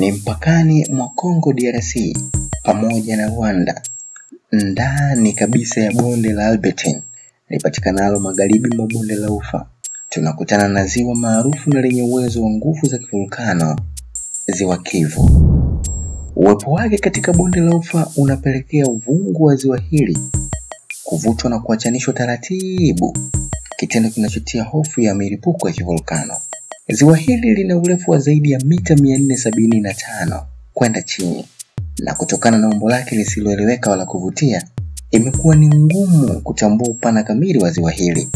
ni mpakani mwa Congo DRC pamoja na Rwanda, ndani kabisa ya bonde la Albertine lipatikanalo magharibi mwa bonde la Ufa. Tunakutana na ziwa maarufu na lenye uwezo wa nguvu za kivolkano, ziwa Kivu. Uwepo wake katika bonde la Ufa unapelekea uvungu wa ziwa hili kuvutwa na kuachanishwa taratibu, kitendo kinachotia hofu ya milipuko ya kivolkano. Ziwa hili lina urefu wa zaidi ya mita 475 kwenda chini, na kutokana na umbo lake lisiloeleweka wala kuvutia, imekuwa ni ngumu kutambua upana kamili wa ziwa hili.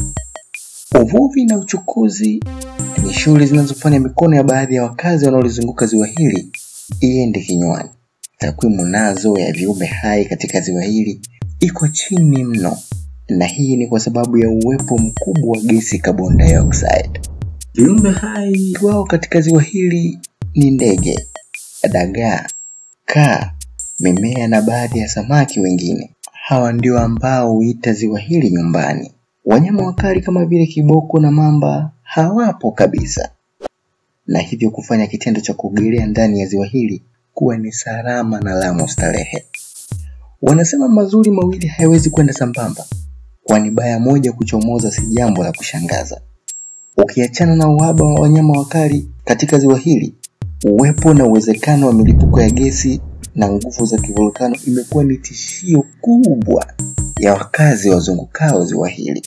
Uvuvi na uchukuzi ni shughuli zinazofanya mikono ya baadhi ya wakazi wanaolizunguka ziwa hili iende kinywani. Takwimu nazo ya viumbe hai katika ziwa hili iko chini mno, na hii ni kwa sababu ya uwepo mkubwa wa gesi carbon dioxide. Viumbe hai wao katika ziwa hili ni ndege, dagaa, kaa, mimea na baadhi ya samaki wengine. Hawa ndio ambao huita ziwa hili nyumbani. Wanyama wakali kama vile kiboko na mamba hawapo kabisa, na hivyo kufanya kitendo cha kuogelea ndani ya ziwa hili kuwa ni salama na la mustarehe. Wanasema mazuri mawili hayawezi kwenda sambamba, kwani baya moja kuchomoza si jambo la kushangaza. Ukiachana na uhaba wa wanyama wakali katika ziwa hili, uwepo na uwezekano wa milipuko ya gesi na nguvu za kivolkano imekuwa ni tishio kubwa ya wakazi wazungukao ziwa hili,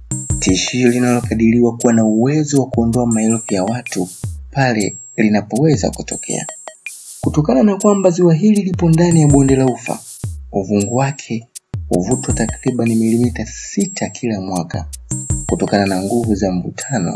tishio linalokadiriwa kuwa na uwezo wa kuondoa maelfu ya watu pale linapoweza kutokea. Kutokana na kwamba ziwa hili lipo ndani ya bonde la Ufa, uvungu wake huvutwa takriban milimita sita kila mwaka kutokana na nguvu za mvutano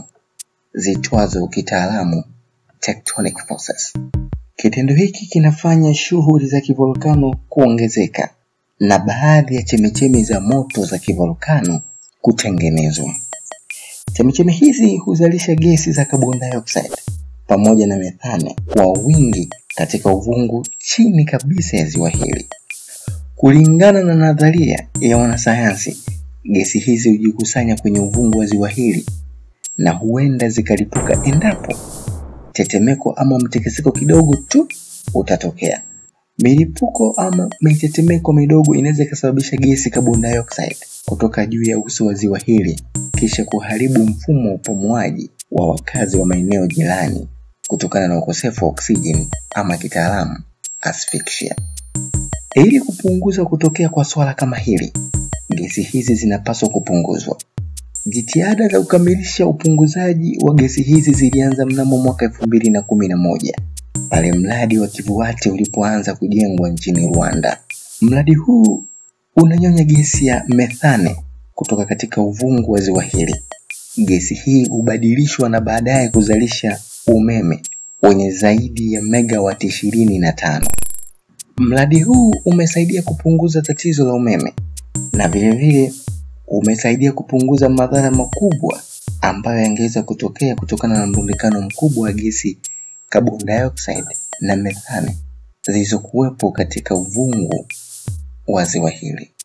zitwazo kitaalamu tectonic forces. Kitendo hiki kinafanya shughuli za kivolkano kuongezeka na baadhi ya chemichemi za moto za kivolkano kutengenezwa. Chemichemi hizi huzalisha gesi za carbon dioxide pamoja na methane kwa wingi katika uvungu chini kabisa ya ziwa hili. Kulingana na nadharia ya wanasayansi, gesi hizi hujikusanya kwenye uvungu wa ziwa hili na huenda zikalipuka endapo tetemeko ama mtikisiko kidogo tu utatokea. Milipuko ama mitetemeko midogo inaweza ikasababisha gesi carbon dioxide kutoka juu ya uso wa ziwa hili kisha kuharibu mfumo wa upumuaji wa wakazi wa maeneo jirani kutokana na ukosefu wa oksijeni ama kitaalamu asphyxia. Ili kupunguza kutokea kwa swala kama hili, gesi hizi zinapaswa kupunguzwa. Jitihada za kukamilisha upunguzaji wa gesi hizi zilianza mnamo mwaka elfu mbili na kumi na moja pale mradi wa Kivuwate ulipoanza kujengwa nchini Rwanda. Mradi huu unanyonya gesi ya methane kutoka katika uvungu wa ziwa hili. Gesi hii hubadilishwa na baadaye kuzalisha umeme wenye zaidi ya megawati ishirini na tano. Mradi huu umesaidia kupunguza tatizo la umeme na vilevile umesaidia kupunguza madhara makubwa ambayo yangeweza kutokea kutokana na mrundikano mkubwa wa gesi carbon dioxide na methane zilizokuwepo katika uvungu wa ziwa hili.